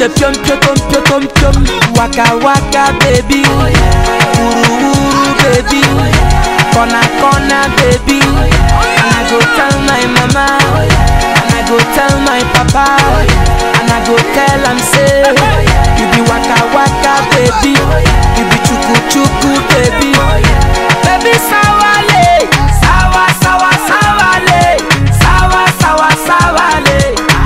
the pium pium pium pium pium waka waka baby wuru wuru baby corner corner baby and I go tell my mama and I go tell my papa and I go tell am say you be waka waka baby you be chuku chuku baby baby sawale sawa sawa sawale sawa sawa sawale.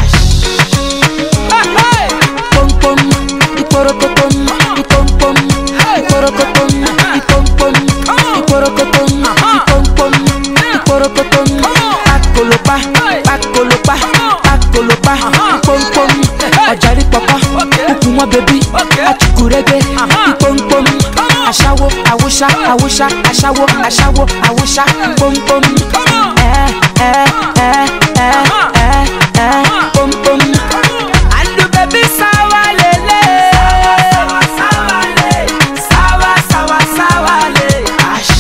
Hey, hey. Pom pom, iporokotom, ipom pom, iporokotom, ipom pom, iporokotom, ipom pom, iporokotom. Pakolopa, pakolopa, pakolopa, ipom pom. Ọ̀jàrí pọ̀pọ̀, kúkú mọ́ bèbí, àtùkùrẹ́gbẹ́, ipom pom. Aṣáwo, àwòṣá, àwòṣá, aṣáwo, aṣáwo, àwòṣá, pom pom. Ẹ ẹ ẹ ẹ ẹ ẹ pom pom. Andu baby sawa lele Sawa sawa le Sawa sawa sawa le Ash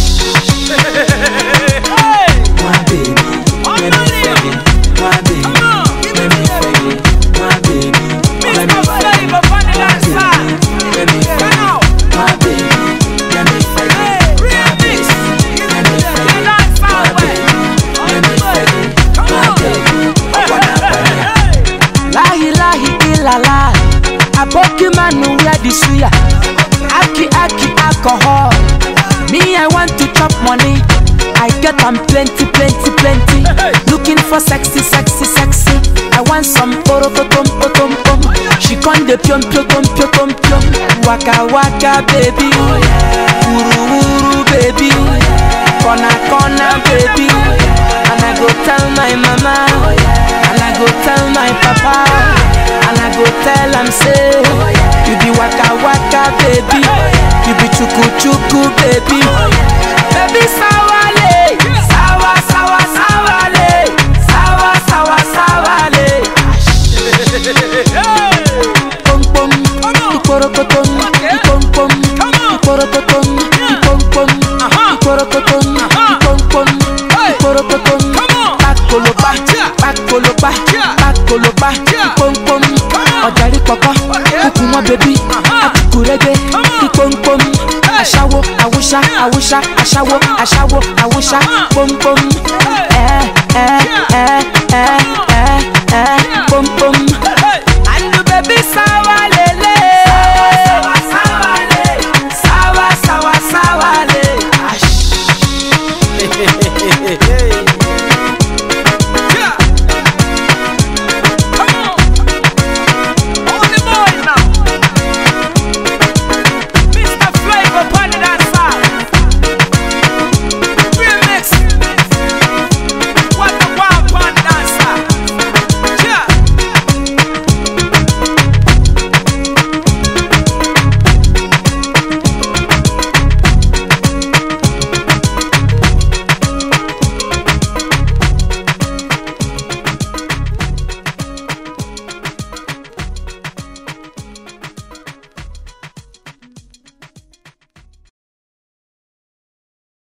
My baby, let me fag it. My baby, let me fag it. My baby, let me fag it. My baby, let me fag it. My baby, let me fag it. My baby, let me fag it. My baby, let me fag it. My baby, I wanna fag it. Lahi lahi ilala Aboki manu wear the suya Aki aki alcohol Me I want to chop money I get am plenty plenty plenty Looking for sexy sexy sexy I want some orokotom potom pom She con de piom piom piom piom piom Waka waka baby Wuru wuru baby Corner corner baby And I go tell my mama And I go tell my papa And I go tell am say You be waka waka baby You be chuku chuku baby Baby sawale Sawa sawa sawale Sawa sawa sawale Pom pom Iporokotom Ipom pom Iporokotom Ipom pom Iporokotom Ipom pom Iporokotom Pakolopa Pakolopa Pakolopa Ipom pom Ọ̀jàrí pọ̀pọ̀ Kúkú mọ́ bèbí Àtùkùrẹ́gbẹ́ Ipom pom Aṣáwo Àwùṣá Àwùṣá Aṣáwo Aṣáwo Àwùṣá Pom pom Ẹ ẹ ẹ ẹ ẹ ẹ Pom pom